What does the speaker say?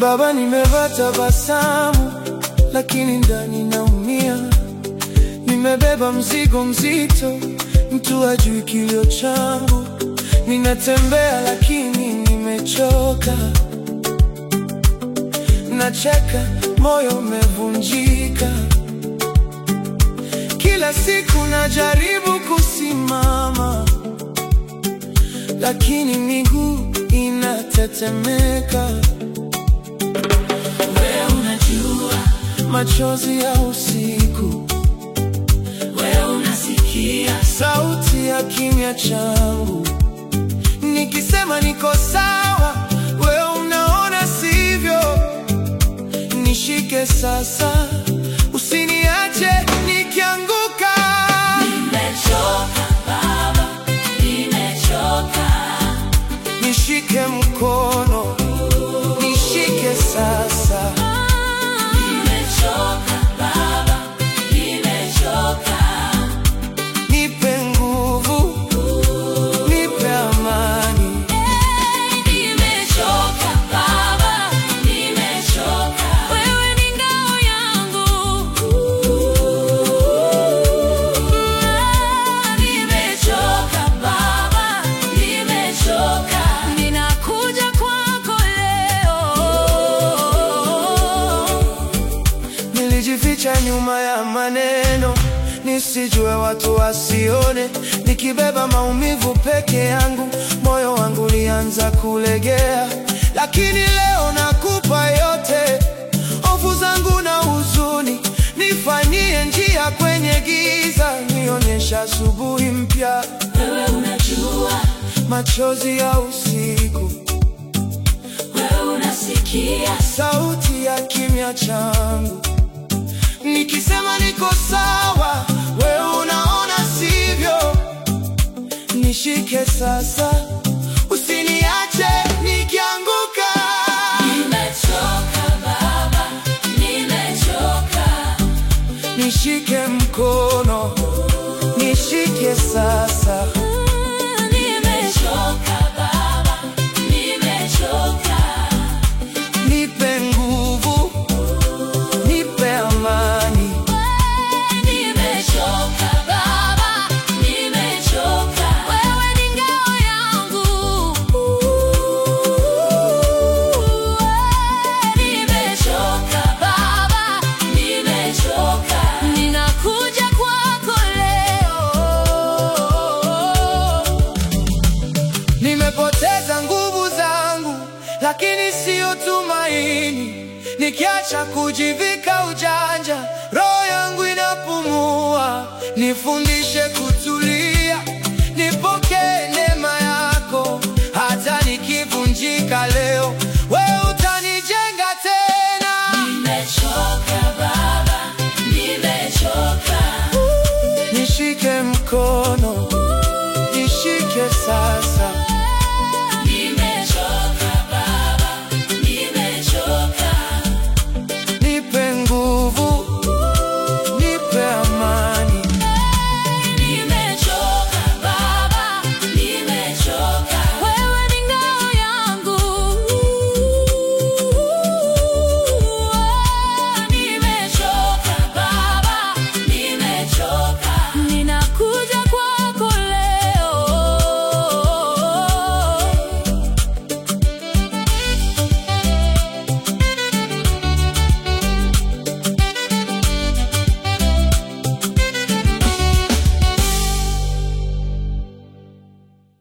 Baba, nimevaa tabasamu, lakini ndani naumia. Nimebeba mzigo mzito, mtu hajui kilio changu. Ninatembea lakini nimechoka, nacheka, moyo umevunjika. Kila siku najaribu kusimama, lakini miguu inatetemeka. Wewe unajua, Machozi ya usiku, wewe unasikia, sauti ya kimya changu, nikisema niko sawa, wewe unaona sivyo. Nishike sasa, usiniache nikianguka. nimechoka Baba, nimechoka, Nishike mkono, nishike sasa. nimechoka Baba, nimechoka, Nipe nguvu, nipe amani. nimechoka Baba, nimechoka, wewe ni ngao yangu, nimechoka Baba, nimechoka, ninakuja kwako leo. Nilijificha nyuma ya maneno nisijue watu wasione, nikibeba maumivu peke yangu, moyo wangu ulianza kulegea. Lakini leo nakupa yote, hofu zangu na huzuni, nifanyie njia kwenye giza, nionyesha asubuhi mpya. Wewe unajua, Machozi ya usiku, wewe unasikia, sauti ya kimya changu, nikisema niko sawa, wewe unaona sivyo. Nishike sasa, usiniache nikianguka. nimechoka Baba, nimechoka, Nishike mkono, nishike sasa. nimechoka Baba, nimechoka, Nipe nguvu, nipe amani. nimechoka Baba, nimechoka, wewe ni ngao yangu, nimechoka Baba, nimechoka, ninakuja kwako leo. Nimepoteza nguvu zangu, lakini siyo tumaini. Nikiacha kujivika ujanja, roho yangu inapumua. Nifundishe kutulia, nipokee neema yako. Hata nikivunjika leo, wewe utanijenga tena. Nimechoka Baba, nimechoka, Nishike mkono, nishike sasa.